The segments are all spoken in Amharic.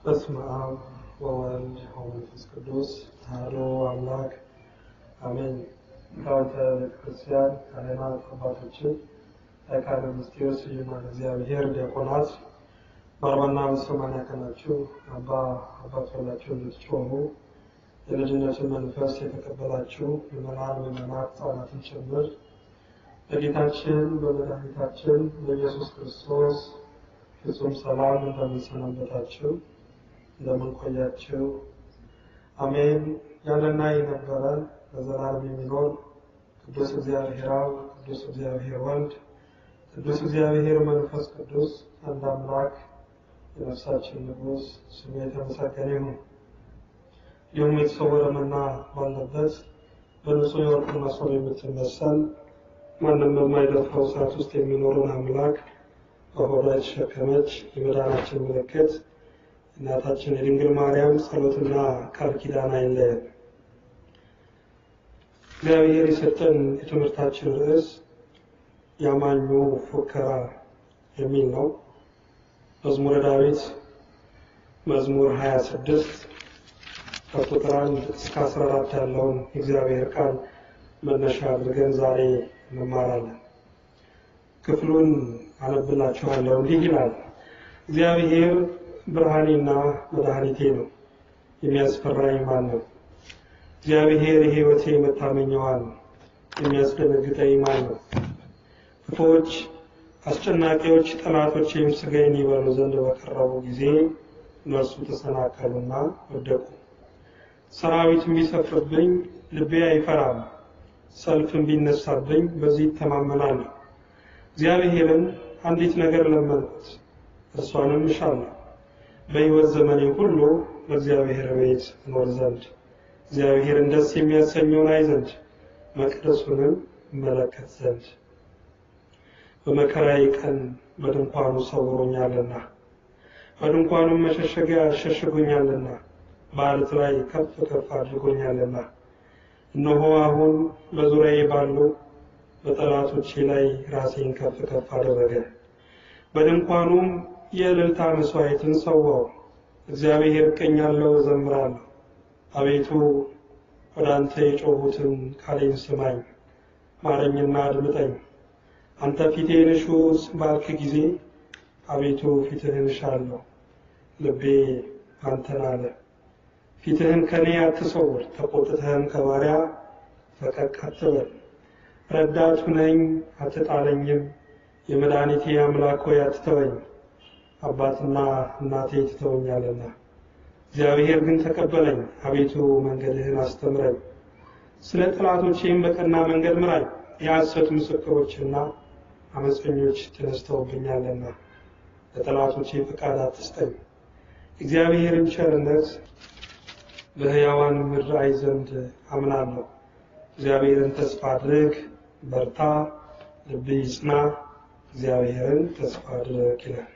በስመ አብ ወወልድ ወመንፈስ ቅዱስ አሐዱ አምላክ አሜን። ሊቃውንተ ቤተክርስቲያን፣ ካህናት፣ አባቶችን፣ ሊቃነ ምስጢር፣ ስዩማን እግዚአብሔር፣ ዲያቆናት በአርባና በሰማንያ ቀናችሁ አባ አባት ብላችሁ እንድትጮሙ የልጅነትን መንፈስ የተቀበላችሁ ምዕመናን፣ ምዕመናት፣ ሕፃናትን ጭምር በጌታችን በመድኃኒታችን በኢየሱስ ክርስቶስ ፍጹም ሰላም እንደምንሰናበታችሁ እንደምንቆያችሁ አሜን። ያለና የነበረ ለዘላለም የሚኖር ቅዱስ እግዚአብሔር አብ፣ ቅዱስ እግዚአብሔር ወልድ፣ ቅዱስ እግዚአብሔር መንፈስ ቅዱስ አንድ አምላክ የነፍሳችን ንጉሥ ስሙ የተመሰገነ ይሁን። ይህም የተሰወረ መና ባለበት በንጹሕ የወርቅ መሶብ የምትመሰል ማንም በማይደፍረው እሳት ውስጥ የሚኖረውን አምላክ በሆዷ የተሸከመች የመዳናችን ምልክት እናታችን የድንግል ማርያም ጸሎትና ቃል ኪዳን አይለየን። እግዚአብሔር የሰጠን የትምህርታችን ርዕስ ያማኙ ፉከራ የሚል ነው። መዝሙረ ዳዊት መዝሙር 26 ከቁጥር 1 እስከ 14 ያለውን የእግዚአብሔር ቃል መነሻ አድርገን ዛሬ እንማራለን። ክፍሉን አነብላችኋለሁ። እንዲህ ይላል። እግዚአብሔር ብርሃኔና መድኃኒቴ ነው፣ የሚያስፈራኝ ማን ነው? እግዚአብሔር የሕይወቴ መታመኛዋ ነው፣ የሚያስደነግጠኝ ማን ነው? ክፉዎች አስጨናቂዎች ጠላቶቼም ሥጋዬን ይበሉ ዘንድ በቀረቡ ጊዜ እነርሱ ተሰናከሉና ወደቁ። ሰራዊትም ቢሰፍርብኝ ልቤ አይፈራም፣ ሰልፍም ቢነሳብኝ በዚህ ይተማመናለሁ። እግዚአብሔርን አንዲት ነገር ለመንኩት፣ እርሷንም እሻለሁ፣ በሕይወት ዘመኔ ሁሉ በእግዚአብሔር ቤት እኖር ዘንድ እግዚአብሔርን ደስ የሚያሰኘውን አይ ዘንድ መቅደሱንም እመለከት ዘንድ በመከራዬ ቀን በድንኳኑ ሰውሮኛልና በድንኳኑም መሸሸጊያ ሸሽጎኛልና በዓለት ላይ ከፍ ከፍ አድርጎኛልና እነሆ አሁን በዙሪያዬ ባሉ በጠላቶቼ ላይ ራሴን ከፍ ከፍ አደረገ። በድንኳኑም የእልልታ መስዋዕትን ሰዋው። እግዚአብሔር እቀኛለሁ፣ እዘምራለሁ። አቤቱ ወደ አንተ የጮሁትን ቃሌን ስማኝ፣ ማረኝና አድምጠኝ። አንተ ፊቴን እሹ ባልክ ጊዜ አቤቱ ፊትህን እሻለሁ። ልቤ አንተን አለ። ፊትህን ከኔ አትሰውር፣ ተቆጥተህም ከባሪያ ፈቀቅ አትበል። ረዳቱ ነኝ አትጣለኝም፣ የመድኃኒቴ አምላክ ሆይ አትተወኝ። አባትና እናቴ ትተውኛልና እግዚአብሔር ግን ተቀበለኝ። አቤቱ መንገድህን አስተምረኝ፣ ስለ ጠላቶቼም በቀና መንገድ ምራኝ። የሐሰት ምስክሮችና አመፀኞች ተነስተውብኛልና ለጠላቶቼ ፈቃድ አትስጠኝ። እግዚአብሔርን ቸርነት በሕያዋን ምድር አይ ዘንድ አምናለሁ። እግዚአብሔርን ተስፋ አድርግ፣ በርታ፣ ልብ ይጽና፣ እግዚአብሔርን ተስፋ አድርግ ይላል።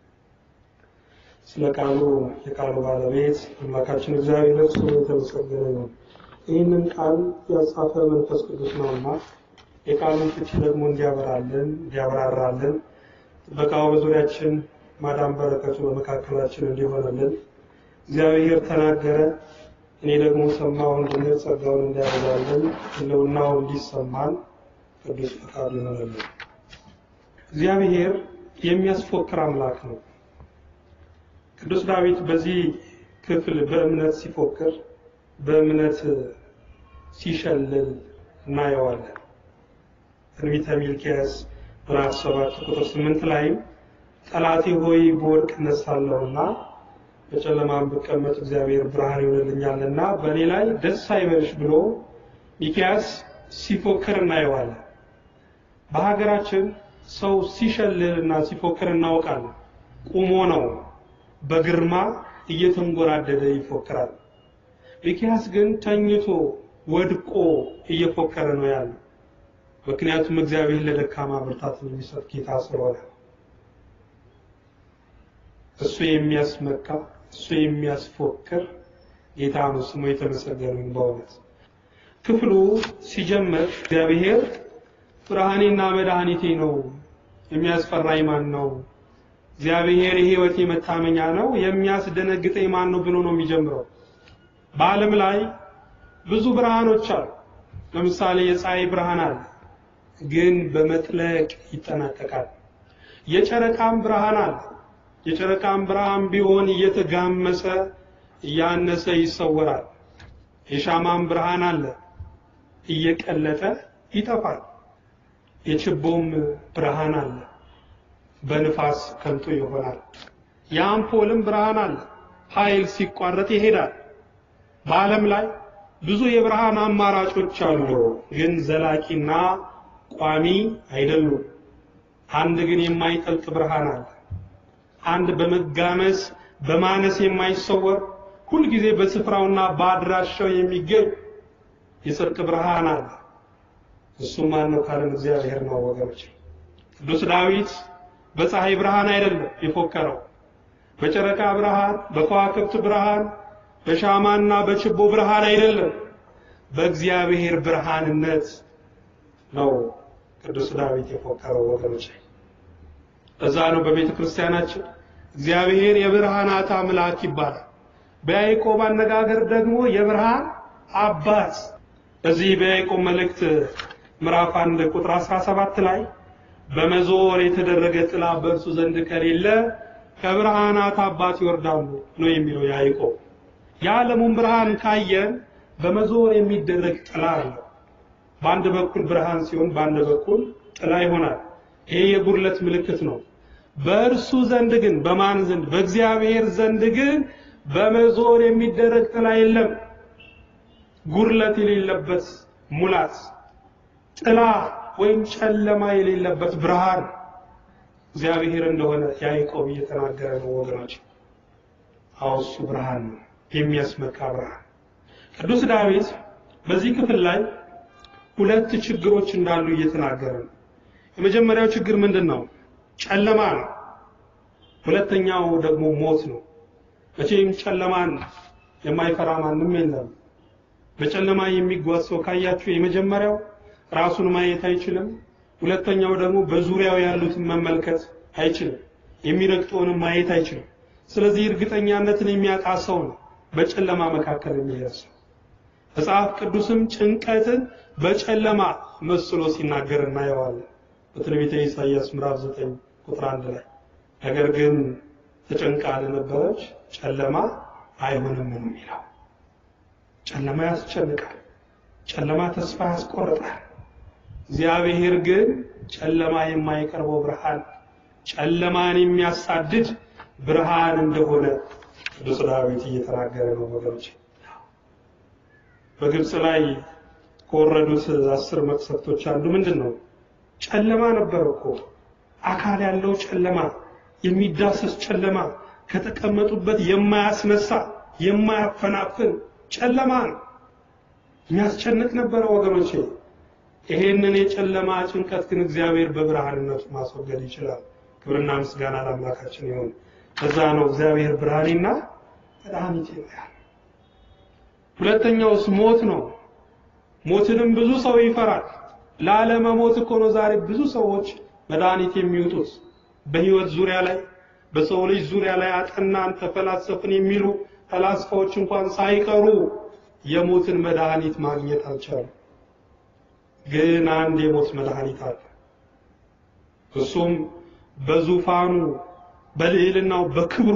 ስለ ቃሉ የቃሉ ባለቤት አምላካችን እግዚአብሔር ስሙ የተመሰገነ ነው። ይህንን ቃል ያጻፈ መንፈስ ቅዱስ ነውና የቃሉን ፍቺ ደግሞ እንዲያበራልን እንዲያብራራልን ጥበቃው በዙሪያችን ማዳን በረከቱ በመካከላችን እንዲሆንልን እግዚአብሔር ተናገረ እኔ ደግሞ ሰማሁ እንድንል ጸጋውን እንዲያበዛልን ሕልውናው እንዲሰማን ቅዱስ ፈቃዱ ይሆንልን። እግዚአብሔር የሚያስፎክር አምላክ ነው። ቅዱስ ዳዊት በዚህ ክፍል በእምነት ሲፎክር፣ በእምነት ሲሸልል እናየዋለን። ትንቢተ ሚልክያስ ምዕራፍ ሰባት ቁጥር ስምንት ላይም ጠላቴ ሆይ በወድቅ እነሳለሁና በጨለማም ብቀመጥ እግዚአብሔር ብርሃን ይሆንልኛልና በእኔ ላይ ደስ አይበልሽ ብሎ ሚክያስ ሲፎክር እናየዋለን። በሀገራችን ሰው ሲሸልል እና ሲፎክር እናውቃለን። ቁሞ ነው፣ በግርማ እየተንጎራደደ ይፎክራል። ሚክያስ ግን ተኝቶ ወድቆ እየፎከረ ነው ያለው። ምክንያቱም እግዚአብሔር ለደካማ ብርታትን የሚሰጥ ጌታ ስለሆነ እሱ የሚያስመካ እሱ የሚያስፎክር ጌታ ነው። ስሙ የተመሰገነ በእውነት ክፍሉ ሲጀምር እግዚአብሔር ብርሃኔና መድኃኒቴ ነው፣ የሚያስፈራኝ ማን ነው? እግዚአብሔር የሕይወቴ መታመኛ ነው፣ የሚያስደነግጠኝ ማን ነው ብሎ ነው የሚጀምረው። በዓለም ላይ ብዙ ብርሃኖች አሉ። ለምሳሌ የፀሐይ ብርሃን አለ፣ ግን በመጥለቅ ይጠናቀቃል። የጨረቃም ብርሃን አለ። የጨረቃም ብርሃን ቢሆን እየተጋመሰ እያነሰ ይሰወራል። የሻማም ብርሃን አለ፣ እየቀለጠ ይጠፋል። የችቦም ብርሃን አለ፣ በንፋስ ከንቱ ይሆናል። የአምፖልም ብርሃን አለ፣ ኃይል ሲቋረጥ ይሄዳል። በዓለም ላይ ብዙ የብርሃን አማራጮች አሉ፣ ግን ዘላቂና ቋሚ አይደሉም። አንድ ግን የማይጠልቅ ብርሃን አለ። አንድ በመጋመስ በማነስ የማይሰወር ሁልጊዜ በስፍራውና በአድራሻው የሚገኝ የጽድቅ ብርሃን አለ። እሱም ማን ነው ካለን እግዚአብሔር ነው ወገኖች። ቅዱስ ዳዊት በፀሐይ ብርሃን አይደለም የፎከረው፣ በጨረቃ ብርሃን፣ በከዋክብት ብርሃን፣ በሻማና በችቦ ብርሃን አይደለም፣ በእግዚአብሔር ብርሃንነት ነው ቅዱስ ዳዊት የፎከረው ወገኖች። እዛ ነው በቤተ ክርስቲያናችን እግዚአብሔር የብርሃናት አምላክ ይባላል። በያዕቆብ አነጋገር ደግሞ የብርሃን አባት። በዚህ በያዕቆብ መልእክት ምዕራፍ 1 ቁጥር 17 ላይ በመዞር የተደረገ ጥላ በእርሱ ዘንድ ከሌለ ከብርሃናት አባት ይወርዳሉ ነው የሚለው ያዕቆብ። የዓለሙን ብርሃን ካየን በመዞር የሚደረግ ጥላ አለ። በአንድ በኩል ብርሃን ሲሆን በአንድ በኩል ጥላ ይሆናል። ይሄ የጉድለት ምልክት ነው። በእርሱ ዘንድ ግን በማን ዘንድ? በእግዚአብሔር ዘንድ ግን በመዞር የሚደረግ ጥላ የለም። ጉድለት የሌለበት ሙላት፣ ጥላ ወይም ጨለማ የሌለበት ብርሃን እግዚአብሔር እንደሆነ ያዕቆብ እየተናገረ ነው ወገኖች። አዎ እሱ ብርሃን ነው፣ የሚያስመካ ብርሃን። ቅዱስ ዳዊት በዚህ ክፍል ላይ ሁለት ችግሮች እንዳሉ እየተናገረ ነው። የመጀመሪያው ችግር ምንድን ነው? ጨለማ ነው። ሁለተኛው ደግሞ ሞት ነው። መቼም ጨለማን የማይፈራ ማንም የለም። በጨለማ የሚጓዝ ሰው ካያችሁ የመጀመሪያው ራሱን ማየት አይችልም። ሁለተኛው ደግሞ በዙሪያው ያሉትን መመልከት አይችልም። የሚረግጠውንም ማየት አይችልም። ስለዚህ እርግጠኛነትን የሚያጣ ሰው ነው በጨለማ መካከል የሚሄድ ሰው። መጽሐፍ ቅዱስም ጭንቀትን በጨለማ መስሎ ሲናገር እናየዋለን። በትንቢተ ኢሳይያስ ምዕራፍ 9 ቁጥር 1 ላይ ነገር ግን ተጨንቃ ለነበረች ጨለማ አይሆንም ነው የሚለው። ጨለማ ያስጨንቃል። ጨለማ ተስፋ ያስቆርጣል። እግዚአብሔር ግን ጨለማ የማይቀርበው ብርሃን፣ ጨለማን የሚያሳድድ ብርሃን እንደሆነ ቅዱስ ዳዊት እየተናገረ ነው ወገኖች። በግብፅ ላይ ከወረዱት አስር መቅሰፍቶች አንዱ ምንድን ነው? ጨለማ ነበር እኮ አካል ያለው ጨለማ፣ የሚዳሰስ ጨለማ፣ ከተቀመጡበት የማያስነሳ የማያፈናፍን ጨለማ ነው። የሚያስጨንቅ ነበረ ወገኖቼ። ይሄንን የጨለማ ጭንቀት ግን እግዚአብሔር በብርሃንነቱ ማስወገድ ይችላል። ክብርና ምስጋና ለአምላካችን ይሁን። ከዛ ነው እግዚአብሔር ብርሃኔና መድኃኒቴ ነው ያለ። ሁለተኛውስ ሞት ነው። ሞትንም ብዙ ሰው ይፈራል። ላለመሞት እኮ ነው ዛሬ ብዙ ሰዎች መድኃኒት የሚወጡት። በህይወት ዙሪያ ላይ በሰው ልጅ ዙሪያ ላይ አጠናን ተፈላሰፍን የሚሉ ፈላስፋዎች እንኳን ሳይቀሩ የሞትን መድኃኒት ማግኘት አልቻሉ። ግን አንድ የሞት መድኃኒት አለ። እሱም በዙፋኑ በልዕልናው በክብሩ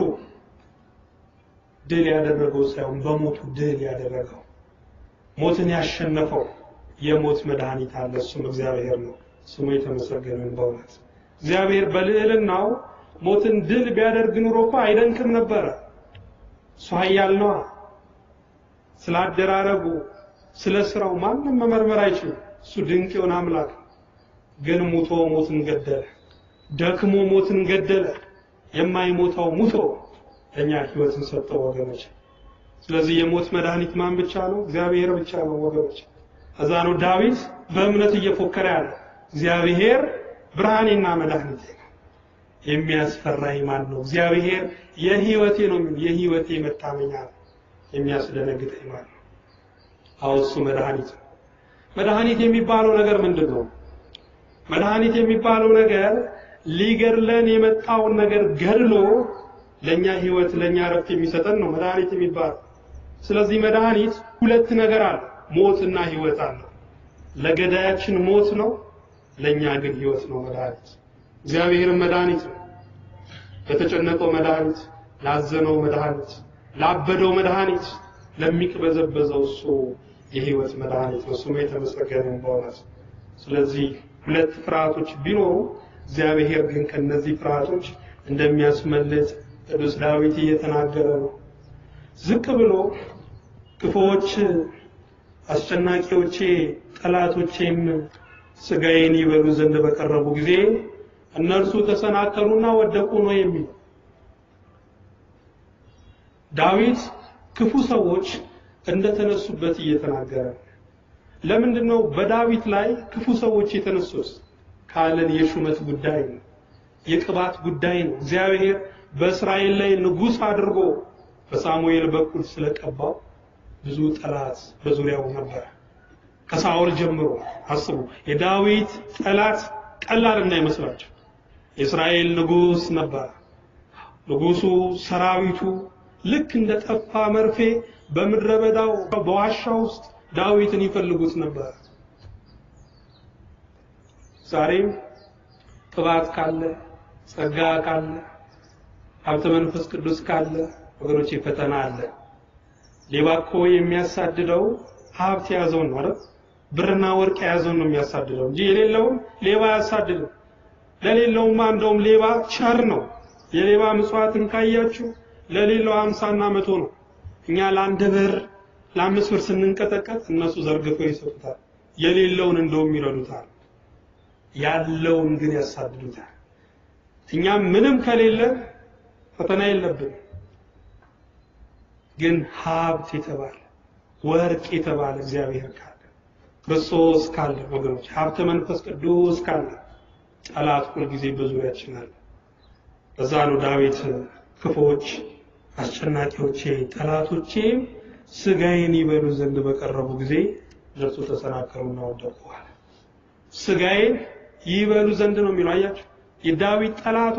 ድል ያደረገው ሳይሆን በሞቱ ድል ያደረገው ሞትን ያሸነፈው የሞት መድኃኒት አለ። እሱም እግዚአብሔር ነው። ስሙ የተመሰገነ በእውነት እግዚአብሔር በልዕልናው ሞትን ድል ቢያደርግ ኑሮ እኮ አይደንቅም ነበረ። እሱ ኃያል ነዋ። ስለ አደራረጉ ስለ ስራው ማንም መመርመር አይችልም። እሱ ድንቅ የሆነ አምላክ ግን ሙቶ ሞትን ገደለ። ደክሞ ሞትን ገደለ። የማይሞተው ሙቶ ለእኛ ህይወትን ሰጠው ወገኖች። ስለዚህ የሞት መድኃኒት ማን ብቻ ነው? እግዚአብሔር ብቻ ነው ወገኖች። እዛ ነው ዳዊት በእምነት እየፎከረ ያለ እግዚአብሔር ብርሃኔና መድኃኒቴ ነው፣ የሚያስፈራኝ ማን ነው? እግዚአብሔር የህይወቴ ነው የሚል የህይወቴ መታመኛ ነው፣ የሚያስደነግጠኝ ማን ነው? አዎ እሱ መድኃኒት ነው። መድኃኒት የሚባለው ነገር ምንድን ነው? መድኃኒት የሚባለው ነገር ሊገድለን የመጣውን ነገር ገድሎ ለኛ ህይወት ለኛ ረፍት የሚሰጠን ነው መድኃኒት የሚባለው። ስለዚህ መድኃኒት ሁለት ነገር አለ፣ ሞትና ህይወት አለ። ለገዳያችን ሞት ነው፣ ለኛ ግን ህይወት ነው መድኃኒት። እግዚአብሔርም መድኃኒት ነው። ለተጨነቀው መድኃኒት፣ ላዘነው መድኃኒት፣ ላበደው መድኃኒት፣ ለሚቅበዘበዘው እሱ የህይወት መድኃኒት ነው። ስሙ የተመሰገነ በእውነት። ስለዚህ ሁለት ፍርሃቶች ቢኖሩ እግዚአብሔር ግን ከነዚህ ፍርሃቶች እንደሚያስመልጥ ቅዱስ ዳዊት እየተናገረ ነው። ዝቅ ብሎ ክፉዎች አስጨናቂዎቼ ጠላቶቼም ስጋዬን ይበሉ ዘንድ በቀረቡ ጊዜ እነርሱ ተሰናከሉና ወደቁ ነው የሚለው። ዳዊት ክፉ ሰዎች እንደተነሱበት እየተናገረ ነው። ለምንድን ነው በዳዊት ላይ ክፉ ሰዎች የተነሱት ካለን የሹመት ጉዳይ ነው፣ የቅባት ጉዳይ ነው። እግዚአብሔር በእስራኤል ላይ ንጉሥ አድርጎ በሳሙኤል በኩል ስለቀባው ብዙ ጠላት በዙሪያው ነበር። ከሳኦል ጀምሮ አስቡ። የዳዊት ጠላት ቀላል እንዳይመስላቸው የእስራኤል ንጉሥ ነበር። ንጉሱ ሰራዊቱ ልክ እንደ ጠፋ መርፌ በምድረ በዳው በዋሻ ውስጥ ዳዊትን ይፈልጉት ነበር። ዛሬም ቅባት ካለ ጸጋ ካለ ሀብተ መንፈስ ቅዱስ ካለ ወገኖቼ ፈተና አለ። ሌባ እኮ የሚያሳድደው ሀብት የያዘውን ነው አይደል? ብርና ወርቅ የያዘውን ነው የሚያሳድደው እንጂ የሌለውን ሌባ አያሳድድም። ለሌለውማ እንደውም ሌባ ቸር ነው። የሌባ ምጽዋትን ካያችሁ ለሌላው ሀምሳና መቶ ነው። እኛ ለአንድ ብር ለአምስት ብር ስንንቀጠቀጥ እነሱ ዘርግፈው ይሰጡታል። የሌለውን እንደውም ይረዱታል። ያለውን ግን ያሳድዱታል። እኛም ምንም ከሌለ ፈተና የለብን። ግን ሀብት የተባለ ወርቅ የተባለ እግዚአብሔር ካለ ክርስቶስ ካለ ወገኖች ሀብተ መንፈስ ቅዱስ ካለ ጠላት ሁልጊዜ በዙሪያችን አለ። በዛ ነው ዳዊት ክፎች አስጨናቂዎቼ ጠላቶቼ ስጋዬን ይበሉ ዘንድ በቀረቡ ጊዜ እነርሱ ተሰናከሉና ወደቁ አለ። ስጋዬን ይበሉ ዘንድ ነው የሚለው አያችሁ። የዳዊት ጠላቶች